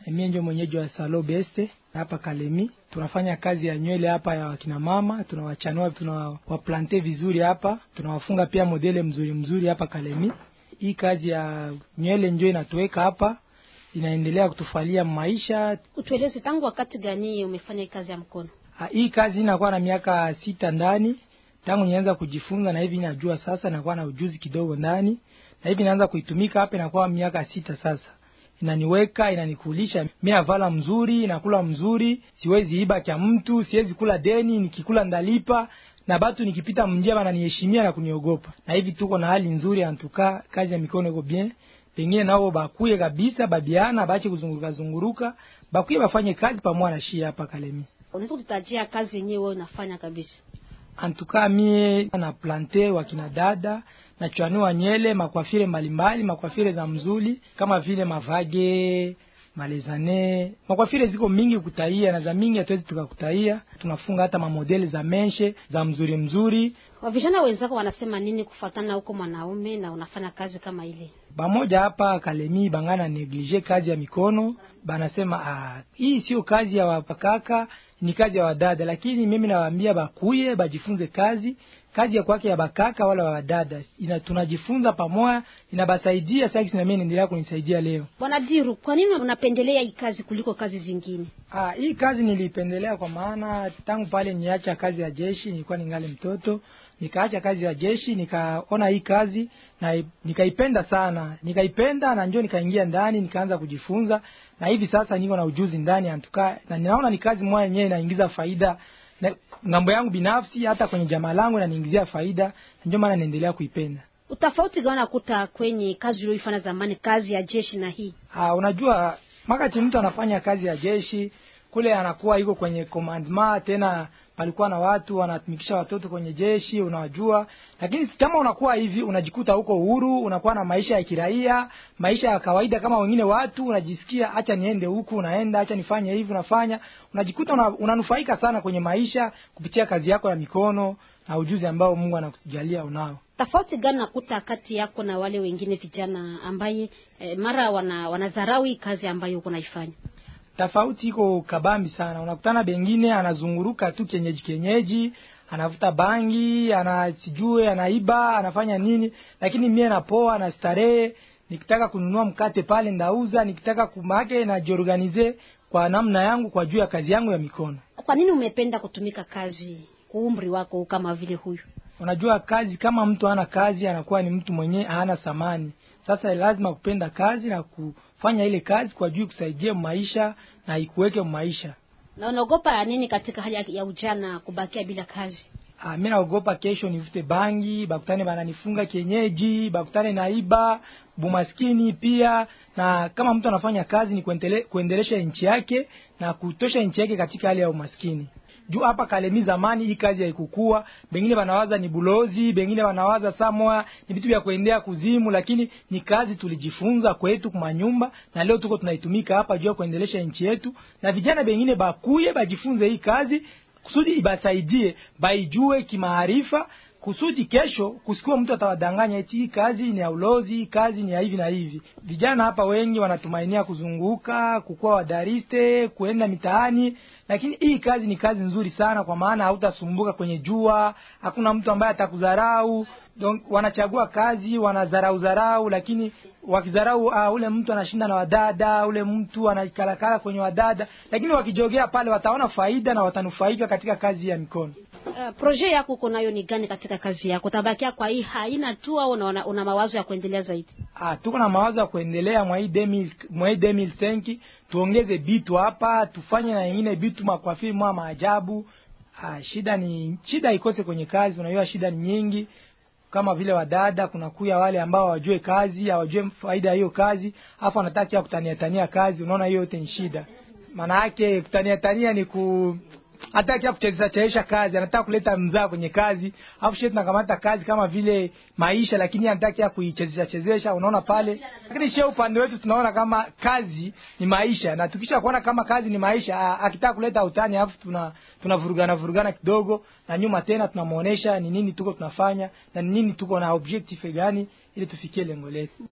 Mimi ndio mwenyeji wa Salo Beste hapa Kalemi. Tunafanya kazi ya nywele hapa ya wakina mama, tunawachanua, tunawaplante vizuri hapa, tunawafunga pia modele mzuri mzuri hapa Kalemi. Hii kazi ya nywele ndio inatuweka hapa, inaendelea kutufalia maisha. Utueleze tangu wakati gani umefanya hii kazi ya mkono? Ha, hii kazi inakuwa na miaka sita ndani tangu nianza kujifunza, na hivi najua sasa, nakuwa na ujuzi kidogo ndani, na hivi naanza kuitumika hapa, inakuwa miaka sita sasa inaniweka inanikulisha, mi navala mzuri, nakula mzuri, siwezi iba cha mtu, siwezi kula deni, nikikula ndalipa na batu nikipita mnjia bananiheshimia na kuniogopa. Na hivi tuko na hali nzuri, antuka kazi ya mikono iko bien. Pengine nao bakuye kabisa, babiana bache kuzunguruka zunguruka, bakuye bafanye kazi pamoja na shia hapa Kalemi. Unaweza kututajia kazi yenyewe wewe unafanya kabisa? Antuka mie na plante wakina dada nachanua nyele makwafire mbalimbali, makwafire za mzuli kama vile mavage malezane, makwafire ziko mingi kutaia na za mingi hatuwezi tukakutaia. Tunafunga hata mamodeli za menshe za mzuri mzuri. Wavijana wenzako wanasema nini kufuatana huko mwanaume na unafanya kazi kama ile? Bamoja hapa Kalemi bangana neglige kazi ya mikono, banasema ah, hii sio kazi ya wapakaka, ni kazi ya wadada. Lakini mimi nawaambia bakuye bajifunze kazi kazi ya kwake ya bakaka wala wa wadada ina tunajifunza pamoja, inabasaidia sasa. Na mimi naendelea kunisaidia leo. Bwana Diru, kwa nini unapendelea hii kazi kuliko kazi zingine? Ah, hii kazi nilipendelea kwa maana tangu pale niacha kazi ya jeshi, nilikuwa ningali mtoto, nikaacha kazi ya jeshi, nikaona hii kazi na nikaipenda sana, nikaipenda na njoo nikaingia ndani, nikaanza kujifunza, na hivi sasa niko na ujuzi ndani antuka, na ninaona ni kazi moja yenyewe inaingiza faida na ngambo yangu binafsi hata kwenye jamaa langu inaniingizia faida, ndio maana naendelea kuipenda. Utofauti gani unakuta kwenye kazi uliyoifanya zamani, kazi ya jeshi na hii? Ah, unajua wakati mtu anafanya kazi ya jeshi kule anakuwa iko kwenye commandment, tena palikuwa na watu wanatumikisha watoto kwenye jeshi, unawajua. Lakini kama unakuwa hivi, unajikuta huko uhuru, unakuwa na maisha ya kiraia, maisha ya kawaida kama wengine watu, unajisikia acha niende huku, unaenda, acha nifanye hivi, unafanya, unajikuta una, unanufaika sana kwenye maisha kupitia kazi yako ya mikono na ujuzi ambao Mungu anakujalia unao. Tofauti gani nakuta kati yako na wale wengine vijana ambaye eh, mara wana wanadharau hii kazi ambayo uko naifanya? Tofauti iko kabambi sana. Unakutana bengine anazunguruka tu kenyeji kenyeji, anavuta bangi, ana sijue, anaiba, anafanya nini, lakini mie napoa na starehe. Nikitaka kununua mkate pale ndauza, nikitaka kumake na jiorganize kwa namna yangu, kwa juu ya kazi yangu ya mikono. Kwa nini umependa kutumika kazi kwa umri wako kama vile huyu? Unajua kazi, kama mtu hana kazi anakuwa ni mtu mwenyewe hana thamani. Sasa lazima kupenda kazi na kufanya ile kazi kwa juu kusaidia maisha na ikuweke maisha. Na unaogopa nini katika hali ya ujana kubakia bila kazi? Ah, mimi naogopa kesho nivute bangi, bakutane bananifunga kienyeji, bakutane naiba, bumaskini pia. Na kama mtu anafanya kazi ni kuendele, kuendelesha nchi yake na kutosha nchi yake katika hali ya umaskini. Juu hapa Kalemi zamani hii kazi haikukua, bengine wanawaza ni bulozi, bengine wanawaza samoa ni vitu vya kuendea kuzimu, lakini ni kazi tulijifunza kwetu kwa nyumba, na leo tuko tunaitumika hapa juu ya kuendelesha nchi yetu, na vijana bengine bakuye bajifunze hii kazi kusudi ibasaidie, baijue kimaarifa kusudi kesho kusikiwa mtu atawadanganya eti hii kazi ni ya ulozi, hii kazi ni ya hivi na hivi. Vijana hapa wengi wanatumainia kuzunguka, kukuwa wadariste, kuenda mitaani, lakini hii kazi ni kazi nzuri sana, kwa maana hautasumbuka kwenye jua, hakuna mtu ambaye atakudharau. Donc wanachagua kazi, wanadharau dharau, lakini wakidharau, uh, ule mtu anashinda na wadada, ule mtu anakalakala kwenye wadada, lakini wakijogea pale wataona faida na watanufaika katika kazi ya mikono. Uh, proje yako uko nayo ni gani katika kazi yako? Tabakia kwa hii haina tu au una, una mawazo ya kuendelea zaidi? Ah, tuko na mawazo ya kuendelea mwa hii 2000 mwa hii 2005 tuongeze bitu hapa, tufanye na nyingine bitu makwafiri mwa maajabu. Ah, shida ni shida ikose kwenye kazi, unajua shida ni nyingi kama vile wadada, kuna kuya wale ambao hawajue kazi, hawajue faida ya hiyo kazi, afu wanataka kutania tania kazi. Unaona, hiyo yote ni shida. Maana yake kutania tania ni ku hataki kuchezesha chezesha kazi, anataka kuleta mzaa kwenye kazi, afu shetu tunakamata kazi kama vile maisha, lakini anataka kuichezesha chezesha. Unaona pale, lakini shehe upande wetu tunaona kama kazi ni maisha, na tukisha kuona kama kazi ni maisha, akitaka kuleta utani, afu tuna tunavurugana vurugana kidogo, na nyuma tena tunamuonesha ni nini tuko tunafanya na ni nini tuko na objective gani, ili tufikie lengo letu.